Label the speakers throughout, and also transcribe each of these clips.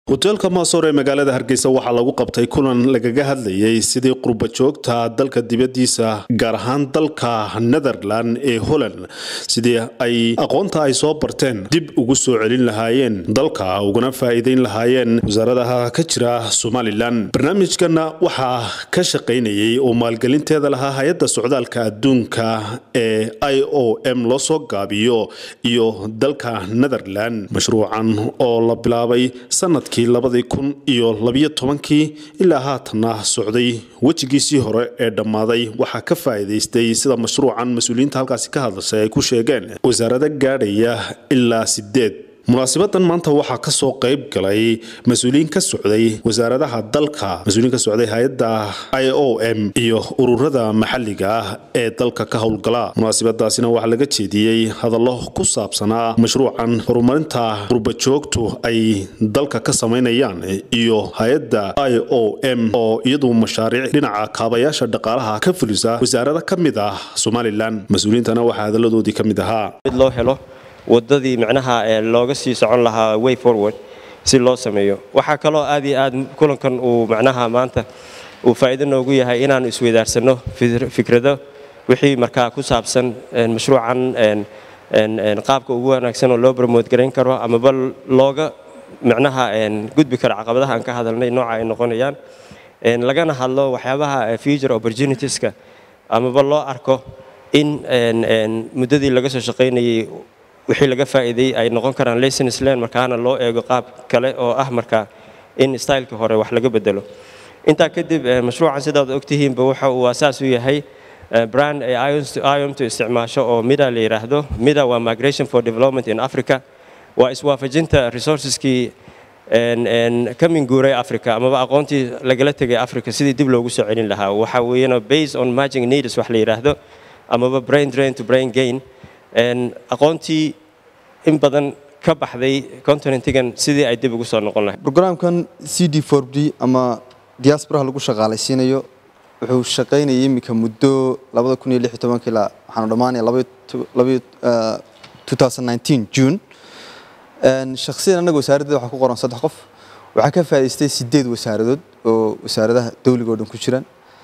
Speaker 1: hoteelka maasoor ee magaalada hargeysa waxaa lagu qabtay kulan lagaga hadlayay sidii qurba joogta dalka dibadiisa gaar ahaan dalka netherland ee holland sidii ay aqoonta ay soo barteen dib ugu soo celin lahaayeen dalka uguna faa'iideyn lahaayeen wasaaradaha ka jira somalilan barnaamijkana waxaa ka shaqaynayay oo maalgelinteeda lahaa hay-adda socdaalka adduunka ee i o m loo soo gaabiyo iyo dalka netherland mashruucan oo la bilaabay sanadkii labadii kun iyo labiyo tobankii ilaa haatanna socday wejigiisii hore ee dhammaaday waxaa ka faa'iidaystay sida mashruucan mas-uuliyiinta halkaasi ka hadlashay ay ku sheegeen wasaarado gaadhaya ilaa sideed munaasibadan maanta waxaa kasoo qayb galay mas-uuliyiin ka socday wasaaradaha dalka mas-uuliyiin ka socday hay-adda i o m iyo ururada maxalliga ah ee dalka ka howlgala munaasibadaasina waxaa laga jeediyey hadallo ku saabsanaa mashruucan horumarinta qurbajoogtu ay dalka ka samaynayaan iyo hay-adda i o m oo iyadu mashaariic dhinaca kaabayaasha dhaqaalaha ka fulisa wasaarada ka mid ah somalilan mas-uuliyiintana waxaa hadalladoodii ka mid ahaa
Speaker 2: wadadii micnaha looga sii socon lahaa way forward si loo sameeyo waxaa kaloo aad iyo aad kulankan uu macnaha maanta uu faa'iido noogu yahay inaanu isweydaarsano fikrado wixii markaa ku saabsan mashruucan qaabka ugu wanaagsan oo loo bromote garayn karo amaba looga micnaha gudbi karo caqabadaha aan ka hadalnay nooca ay noqonayaan lagana hadlo waxyaabaha future opportunitieska amaba loo arko in muddadii laga soo shaqaynayay wixii laga faa'iiday ay noqon karaan lessons learn markaana loo eego qaab kale oo ah markaa in stylekii hore wax laga bedelo intaa kadib mashruucan sidaad ogtihiinba waxa uu asaas u yahay brand ay iomtu isticmaasho oo mida la yidhaahdo mida waa migration for development in africa waa iswaafajinta resourceskii ka minguuray africa amaba aqoontii lagala tegay africa sidii dib loogu soo celin lahaa waxa weeyana based on marging needs wax la yidhaahdo amaba brain drain to brain gain aqoontii in badan ka baxday continentigan sidii ay dib ugu soo noqon lahayd
Speaker 3: brograamkan c d for d ama diasporaha lagu shaqaalaysiinayo wuxuu shaqaynayay iminka muddo labada kun iyo lix iyo tobanka ilaa waxaanu dhammaanaya labaiyo june shakhsiyan annaga wasaaraddeeda waxaa ku qoran saddex qof waxaa ka faa'idaystay sideed wasaaradood oo wasaaradaha dawliga o dhan ku jiraan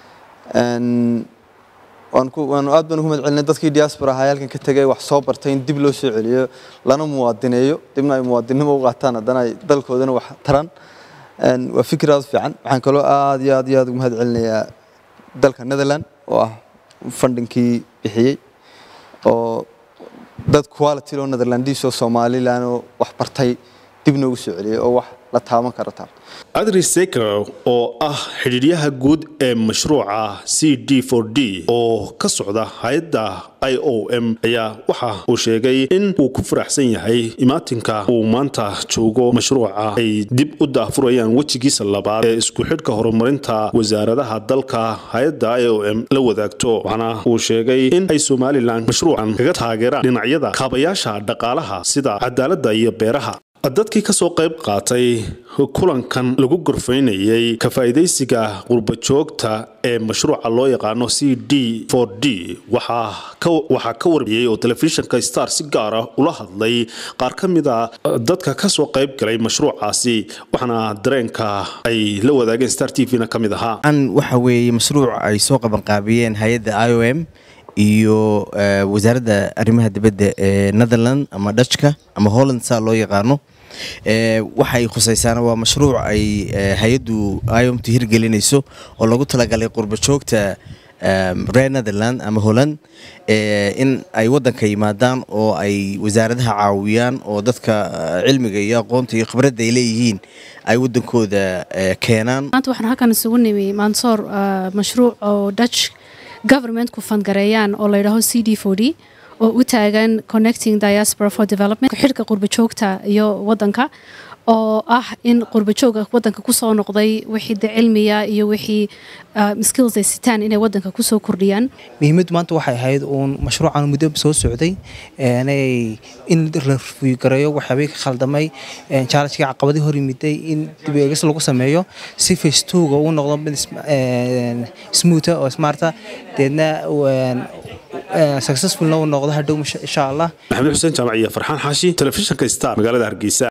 Speaker 3: waanu aad baan ugu mahad celinay dadkii diaspora ahaa halkan ka tegay wax soo bartay in dib loo soo celiyo lana muwaadineeyo dibna ay muwaadinnimo u qaataan haddana ay dalkoodana wax taran waa fikir aad u fiican waxaan kaloo aad iyo aad iyo aad ugu mahad celinayaa dalka netherland oo ah fundingkii bixiyey oo dad quality loo netherlandiis oo somalilan oo wax bartay dib noogu soo celiyay oo wax la taaban karo taa
Speaker 1: adri seker oo ah xidhiidyaha guud ee mashruuca c d for d oo ka socda hay-adda i o m ayaa waxa uu sheegay in uu ku faraxsan yahay imaatinka uu maanta joogo mashruuca ay dib u daahfurayaan wejigiisa labaad ee isku xidhka horumarinta wasaaradaha dalka hay-adda i o m la wadaagto waxaana uu sheegay in ay somalilan mashruucan kaga taageeraan dhinacyada kaabayaasha dhaqaalaha sida cadaaladda iyo beeraha dadkii ka soo qayb qaatay kulankan lagu gorfaynayay ka faa'iidaysiga qurbajoogta ee mashruuca loo yaqaano c d for d waxaa ka warbiyey oo telefishinka star si gaara ula hadlay qaar ka mid a dadka ka soo qayb galay mashruucaasi waxaana dareenka ay la wadaageen star t v-na ka mid ahaa
Speaker 4: waxa weeye mashruuc ay soo qabanqaabiyeen hay-adda i o m iyo wasaaradda arrimaha dibadda ee netherland ama dutchka ama holland saa loo yaqaano waxay khusaysaana waa mashruuc ay hay-addu iomtu hirgelinayso oo lagu talagalay qurbajoogta reer netherland ama holland in ay waddanka yimaadaan oo ay wasaaradaha caawiyaan oo dadka cilmiga iyo aqoonta iyo khibradda ay leeyihiin ay waddankooda keenaan
Speaker 5: maanta waxaan halkan isugu nimi mansoor mashruuc oo dutch governmentku fandgareeyaan oo la yidhaaho c d for d oo u taagan connecting diaspora for development xidhka qurbajoogta iyo waddanka oo ah in qurbajooga waddanka kusoo noqday wixii de cilmiya iyo wixii skills ay sitaan inay waddanka kusoo kordhiyaan
Speaker 6: muhiimaddu maanta waxay ahayd uun mashruucan muddo soo socday in la gareeyo waxyaabay ka khaldamay challengekii caqabadii hor yimiday in dib eegis lagu sameeyo si facetuga uu noqdo mid smootha oo smarta deedna successfulna uu noqdo hadhow insha allah
Speaker 1: maxamed xuseen jaamac iyo farxaan xaashi telefishinka star magaalada hargeysa